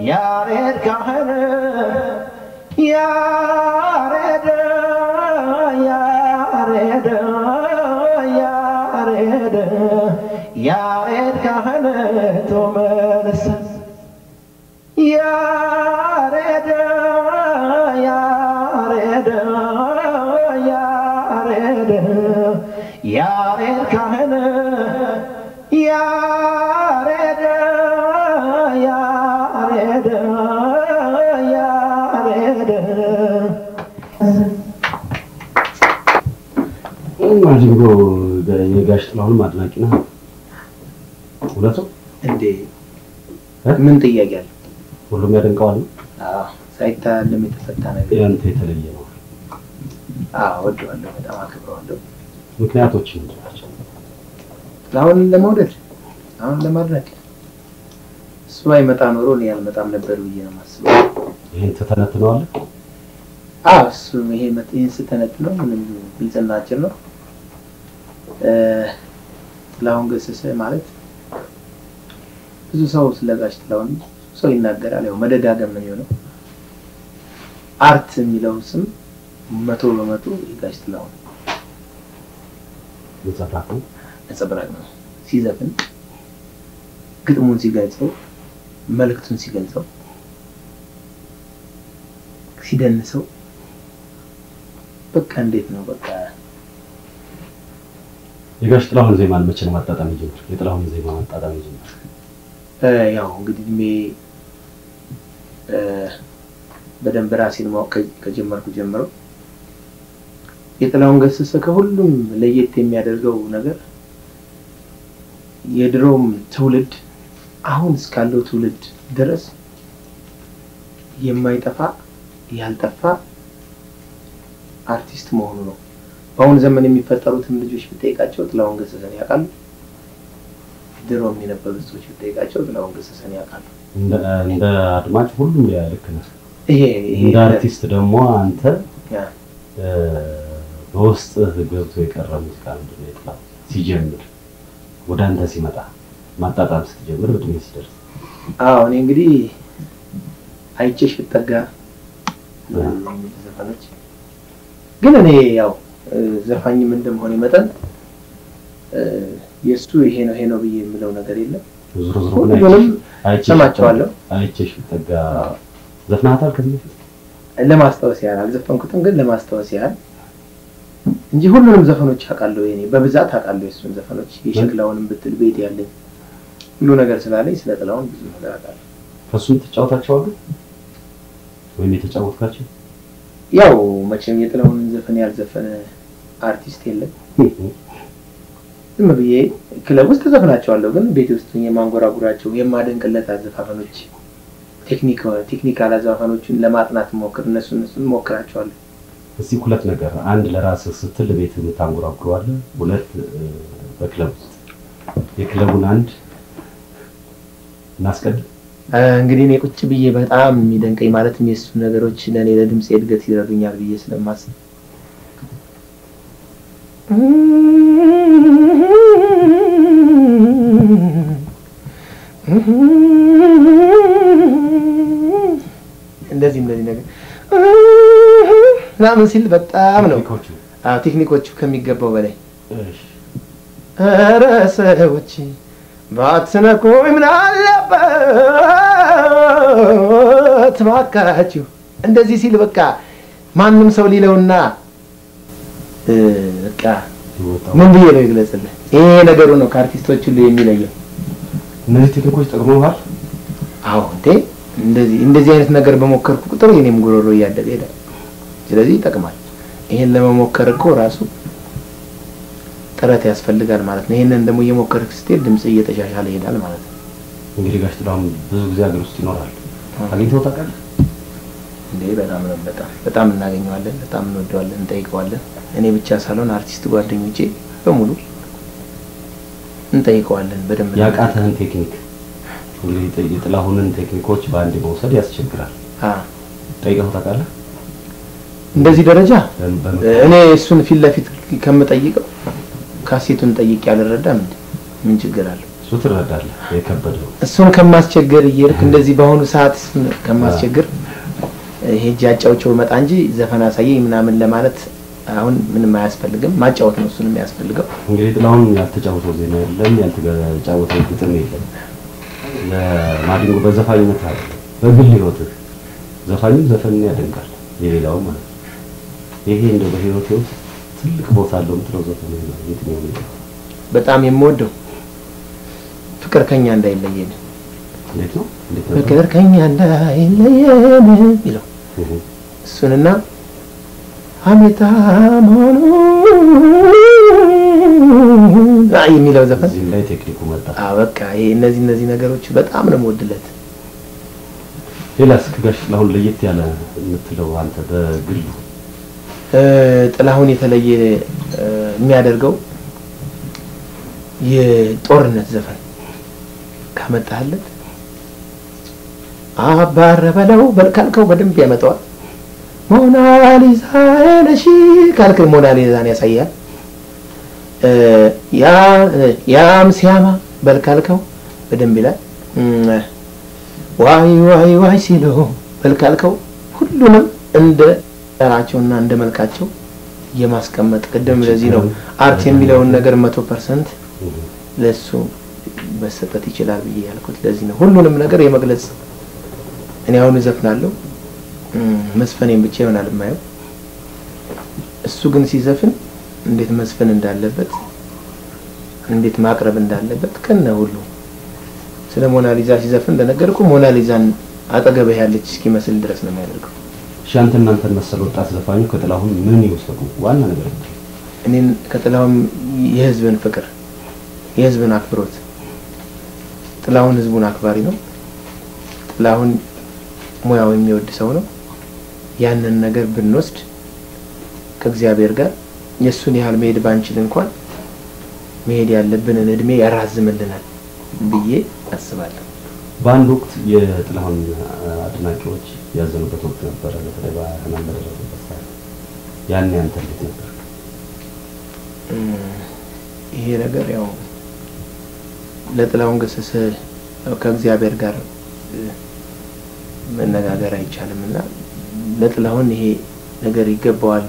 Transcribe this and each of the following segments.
ያሬድ ካህን ያሬድ ያሬድ ያሬድ ያሬድ ካህን ቶመልስ ያሬድ ያሬድ ያሬድ ያሬድ ካህን ያሬድ ያሬድ ያሬድ ማዲንጎ የጋሽ ጥላሁንም አድናቂ ነው። እውነቱ እንዴ ምን ጥያቄ አለ? ሁሉም ያደንቀዋል። አዎ ሳይታለም የተፈታ ነገር ያንተ የተለየ ነው። አዎ ወደዋለሁ፣ በጣም አክብረዋለሁ። ምክንያቶች ምንድን ናቸው? አሁን ለመውደድ አሁን ለማድነቅ እሱ አይመጣ ኖሮ እኔ አልመጣም ነበር ብዬ ነው የማስበው። ይህን ትተነትነዋለህ? አዎ እሱ ይሄ መት- ይህን ስተነት ነው ምንም ግልጽናችን ነው። እ፣ ጥላሁን ገሰሰ ማለት ብዙ ሰው ስለ ጋሽ ጥላሁን ብዙ ሰው ይናገራል። ያው መደጋገም ነው የሚሆነው። አርት የሚለው ስም መቶ በመቶ የጋሽ ጥላሁን ነጸብራቅ ነው። ነጸብራቅ ነው። ሲዘፍን ግጥሙን ሲገልጸው፣ መልእክቱን ሲገልጸው፣ ሲደንሰው በቃ እንዴት ነው በቃ የጋሽ ጥላሁን ዜማን መቼ ነው ማጣጣም የጀመር? የጥላሁን ዜማ ማጣጣም የጀመር? እ፣ ያው እንግዲህ እድሜ እ፣ በደንብ ራሴን ማወቅ ከ- ከጀመርኩ ጀምሮ የጥላሁን ገሰሰ ከሁሉም ለየት የሚያደርገው ነገር የድሮም ትውልድ አሁን እስካለው ትውልድ ድረስ የማይጠፋ ያልጠፋ አርቲስት መሆኑ ነው። በአሁኑ ዘመን የሚፈጠሩትን ልጆች ብጠይቃቸው ጥላሁን ገሰሰን ያውቃሉ። ድሮም የነበሩት ሰዎች ብጠይቃቸው ጥላሁን ገሰሰን ያውቃሉ። እንደ እንደ አድማጭ ሁሉም ያ ልክ ነህ። ይሄ ይሄ እንደ አርቲስት ደግሞ አንተ ያ እ፣ በውስጥህ ገብቶ የቀረ ሙዚቃ ምንድን ነው? የጥላሁን ሲጀምር ወደ አንተ ሲመጣ ማጣጣም ስትጀምር እድሜ ሲደርስ አዎ እኔ እንግዲህ አይቼሽ ብጠጋ የሚሉ ዘፈኖች ግን እኔ ያው እ፣ ዘፋኝም እንደመሆኔ መጠን እ፣ የእሱ ይሄ ነው ይሄ ነው ብዬ የምለው ነገር የለም። ዞሮ ዞሮ ግን ሁሉንም አይቼሽ ሰማቸዋለሁ። አይቼሽ ብጠጋ ዘፍናታል ከዚህ በፊት ለማስታወስ ያህል አልዘፈንኩትም፣ ግን ለማስታወስ ያህል እንጂ ሁሉንም ዘፈኖች አውቃለሁ። የኔ በብዛት አውቃለሁ የእሱን ዘፈኖች የሸክላውንም ብትል ቤት ያለኝ ሁሉ ነገር ስላለኝ ስለ ጥላሁን ብዙ ነገር አውቃለሁ። ከእሱም ትጫወታቸዋለህ ወይም የተጫወትካቸው? ያው መቼም የጥላሁንን ዘፈን ያልዘፈነ አርቲስት የለም። ዝም ብዬ ክለብ ውስጥ ተዘፍናቸዋለሁ፣ ግን ቤት ውስጥ ሆኜ የማንጎራጉራቸው የማደንቅለት አዘፋፈኖች ቴክኒክ ቴክኒካል አዘፋፈኖችን ለማጥናት ሞክር እነሱ እነሱን ሞክራቸዋለሁ። እስቲ ሁለት ነገር፣ አንድ ለራስህ ስትል ቤት የምታንጎራጉረዋለህ፣ ሁለት እ፣ በክለብ ውስጥ የክለቡን አንድ እናስቀድም። እ፣ እንግዲህ እኔ ቁጭ ብዬ በጣም የሚደንቀኝ ማለትም የእሱ ነገሮች ለእኔ ለድምፅ እድገት ይረዱኛል ብዬ ስለማስብ እንደዚህ እንደዚህ ነገር ምናምን ሲል በጣም ነው ቴክኒኮቹ። አዎ፣ ቴክኒኮቹ ከሚገባው በላይ እሺ፣ ኧረ ሰዎች ባትነኩኝ ምን አለበት ባካችሁ። እንደዚህ ሲል በቃ ማንም ሰው ሊለውና እ፣ በቃ ይወጣው። ምን ብዬ ነው ይግለጽልህ? ይሄ ነገሩ ነው ከአርቲስቶች ሁሉ የሚለየው። እነዚህ ቴክኒኮች ጠቅመዋል። አዎ እንዴ እንደዚህ እንደዚህ አይነት ነገር በሞከርኩ ቁጥር የኔም ጉሮሮ እያደገ ይሄዳል። ስለዚህ ይጠቅማል። ይሄን ለመሞከር እኮ ራሱ ጥረት ያስፈልጋል ማለት ነው። ይሄንን ደግሞ እየሞከርክ ስትሄድ ድምጽ እየተሻሻለ ይሄዳል ማለት ነው። እንግዲህ ጋሽ ጥላሁን ብዙ ጊዜ ሀገር ውስጥ ይኖራል። አግኝተው ታውቃለህ? እንዴ በጣም ነው በጣም በጣም እናገኘዋለን፣ በጣም እንወደዋለን፣ እንጠይቀዋለን። እኔ ብቻ ሳልሆን አርቲስት ጓደኞቼ በሙሉ እንጠይቀዋለን በደንብ ያቃተህን ቴክኒክ እንግዲህ የጥ- የጥላሁንን ቴክኒኮች በአንድ መውሰድ ያስቸግራል። አ ጠይቀው ታውቃለህ? እንደዚህ ደረጃ በም- በም- እኔ እሱን ፊት ለፊት ከምጠይቀው ካሴቱን ጠይቄ አልረዳም እንዴ ምን ችግር አለው? እሱ ትረዳለህ የከበደው እሱን ከማስቸገር እየሄድክ እንደዚህ በአሁኑ ሰዓት እሱን ከማስቸገር ሄጄ አጫውቼው መጣ እንጂ ዘፈን አሳየኝ ምናምን ለማለት አሁን ምንም አያስፈልግም። ማጫወት ነው እሱን የሚያስፈልገው። እንግዲህ ጥላሁን ያልተጫወተው ዜማ የለም፣ ያልተጫወተው ግጥም የለም። ለማዲንጎ በዘፋኝነት አለ በግል ህይወትህ ዘፋኙ ዘፈንን ያደንቃል፣ የሌላው ማለት ነው። ይሄ እንደው በህይወቴ ውስጥ ትልቅ ቦታ አለው የምትለው ዘፈን ነው የትኛው ነው? በጣም የምወደው ፍቅር ከኛ እንዳይለየን እንዴት ነው? እንዴት ነው? ፍቅር ከኛ እንዳይለየን ይለው እሱንና ሀሜታ መሆኑ አይ የሚለው ዘፈን እዚህም ላይ ቴክኒኩ መጣ። አ በቃ ይሄ እነዚህ እነዚህ ነገሮች በጣም ነው የምወድለት። ሌላስ ከጋሽ ጥላሁን ለየት ያለ የምትለው አንተ በግሉ እ ጥላሁን የተለየ እ የሚያደርገው የጦርነት ዘፈን ካመጣህለት አባረ በለው በል ካልከው በደንብ ያመጣዋል። ሞናሊዛ ነሽ ካልክ ሞናሊዛን ያሳያል። እ ያ ያም ሲያማ በል ካልከው በደንብ ይላል። እም፣ ዋይ ዋይ ዋይ ሲሉ በል ካልከው ሁሉንም እንደ ጠራቸውና እንደ መልካቸው የማስቀመጥ ቅድም ለዚህ ነው አርት የሚለውን ነገር መቶ ፐርሰንት ለሱ መሰጠት ይችላል ብዬ ያልኩት ለዚህ ነው። ሁሉንም ነገር የመግለጽ እኔ አሁን እዘፍናለሁ እም፣ መስፈኔን ብቻ ይሆናል የማየው። እሱ ግን ሲዘፍን እንዴት መስፈን እንዳለበት እንዴት ማቅረብ እንዳለበት ከነ ሁሉ ስለ ሞናሊዛ ሲዘፍን እንደነገርኩ ሞናሊዛን አጠገብህ ያለች እስኪመስል ድረስ ነው የሚያደርገው። እሺ አንተ እናንተን መሰል ወጣት ዘፋኙ ከጥላሁን ምን ይወሰዱ? ዋና ነገር ነው። እኔን ከጥላሁን የህዝብን ፍቅር የህዝብን አክብሮት ጥላሁን ህዝቡን አክባሪ ነው። ጥላሁን ሙያው የሚወድ ሰው ነው። ያንን ነገር ብንወስድ ከእግዚአብሔር ጋር የእሱን ያህል መሄድ ባንችል እንኳን መሄድ ያለብንን እድሜ ያራዝምልናል ብዬ አስባለሁ። በአንድ ወቅት የጥላሁን አድናቂዎች ያዘኑበት ወቅት ነበረ። በተለይ በህመም በደረሰበት ሰዓት ያኔ አንተ እንዴት ነበር? እም፣ ይሄ ነገር ያው ለጥላሁን ገሰሰ ያው ከእግዚአብሔር ጋር እ፣ መነጋገር አይቻልም እና ለጥላሁን ይሄ ነገር ይገባዋል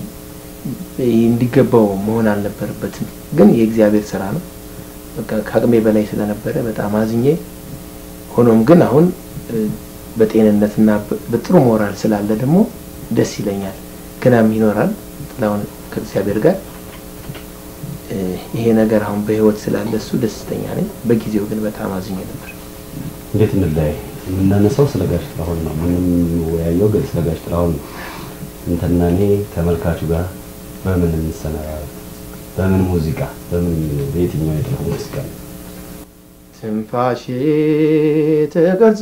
እንዲገባው መሆን አልነበረበትም። ግን የእግዚአብሔር ስራ ነው። በቃ ከአቅሜ በላይ ስለነበረ በጣም አዝኜ፣ ሆኖም ግን አሁን እ፣ በጤንነትና በ- በጥሩ ሞራል ስላለ ደግሞ ደስ ይለኛል። ገናም ይኖራል ጥላሁን ከእግዚአብሔር ጋር እ፣ ይሄ ነገር አሁን በህይወት ስላለ እሱ ደስተኛ ነኝ። በጊዜው ግን በጣም አዝኜ ነበር። እንዴት እንለያይ? የምናነሳው ስለ ጋሽ ጥላሁን ነው። የምንወያየው ግን ስለ ጋሽ ጥላሁን ነው። እንትና እኔ ተመልካቹ ጋር በምን እንሰነባበት? በምን ሙዚቃ? በምን በየትኛው የጥላሁን ሙዚቃ ነው? ትንፋሼ ተቀርጾ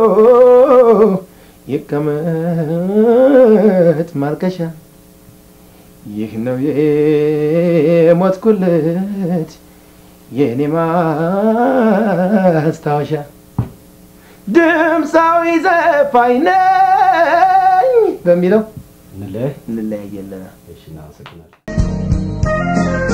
ይቀመጥ ማርከሻ ይህ ነው የሞትኩለት የእኔ ማስታወሻ ድምፃዊ ዘፋኝ ነኝ በሚለው እንለያይ? እንለያየለን። እሺ፣ እናመሰግናለን።